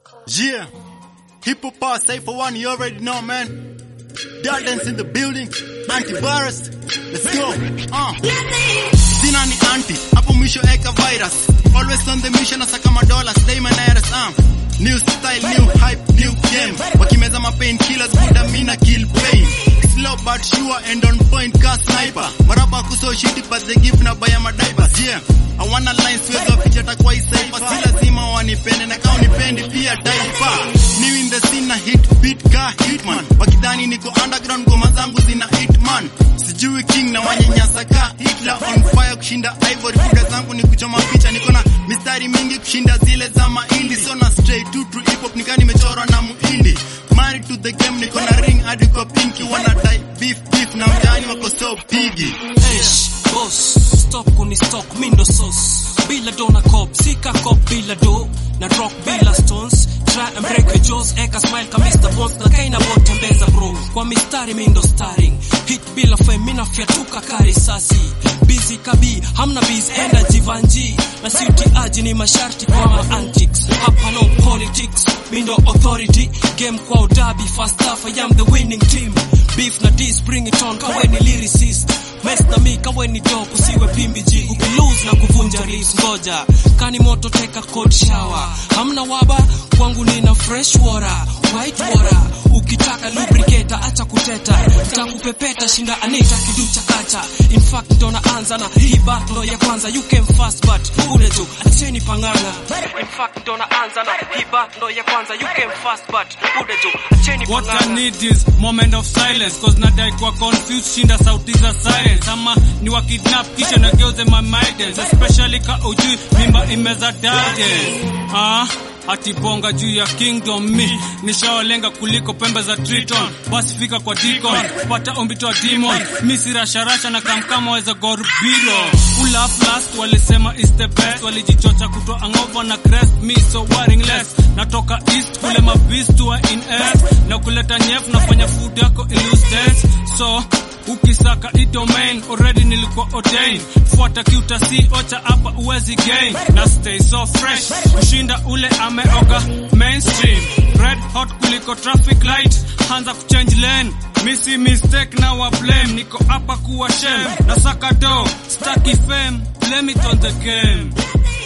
Yeah. Hip hop power say for one, you already know, man. Dardens in the building. Antivirus. Let's go. Uh. Sina ni anti, hapo mwisho eka virus. Always on the mission, nasaka madollars, day my nairas, um. New style, new hype, new game. Wakimeza ma painkillers, buda mina kill pain. Slow but sure and on point ka sniper. Maraba kuso shiti but they give na baya madiapers, yeah. I wanna line siwezi waficha takwa isaifa. Si lazima wanipende na kama unipendi pia daipa. New in the scene na hit beat ka hitman. Wakidhani niko underground ngoma zangu zina hitman. Sijui king na wanyanyasa ka Hitler on fire kushinda ivory. Buda zangu ni kuchoma picha, niko na mistari mingi kushinda zile za mahindi. So na straight to true hip hop nika nimechorwa na muhindi. Married to the game niko na ring hadi kwa pinky. Wanna die beef beef na mtaani wako so pigi. Eish, boss, stop kuni stock mindo sauce bila do na cop sika cop bila do na rock bila stones try and break your jaws eka smile ka Mr. Bones na kaina botembeza bro kwa mistari mindo starring hit bila fame mina fyatuka kari sasi busy kabi hamna biz enda jivanji na si utiaji ni masharti kwa ma antics hapa no politics mindo authority game kwa udabi fast half I am the winning team beef na dis bring it on kaweni lyricist Mess na mi kaweni dope usiwe pimbi G ukilose na kuvunja ribs ngoja kani moto teka cold shower hamna waba kwangu nina fresh water white water ukitaka lubricator acha kuteta takupepeta shinda anita kiducha kacha in fact ndo naanza na hii battle ya kwanza you came fast but ule tu acheni pangana in fact ndo naanza na hii battle ya kwanza you came fast but ule tu acheni What I pangana need is moment of silence cause nadai kwa confused shinda sauti za silence ama ni wa kidnap kisha nageuze my mindens especially ka ujui mimba imeza dade ah ati bonga juu ya kingdom me nishawalenga kuliko pembe za triton basi fika kwa deacon pata ombito wa demon mi si rasharasha na kamkama weza gorubiro ulaf last walisema is the best walijichocha kutoa angova na crest me so worrying less natoka east kule mabis tuwa in earth na kuleta nyef nafanya food yako illuse dance so ukisaka i domain already nilikuwa ordained fuata kiutasi ocha hapa uwezi gain na stay so fresh kushinda ule ameoga mainstream red hot kuliko traffic light hanza kuchange lane misi mistake na wa blame niko hapa kuwa shame na saka do staki fame blame it on the game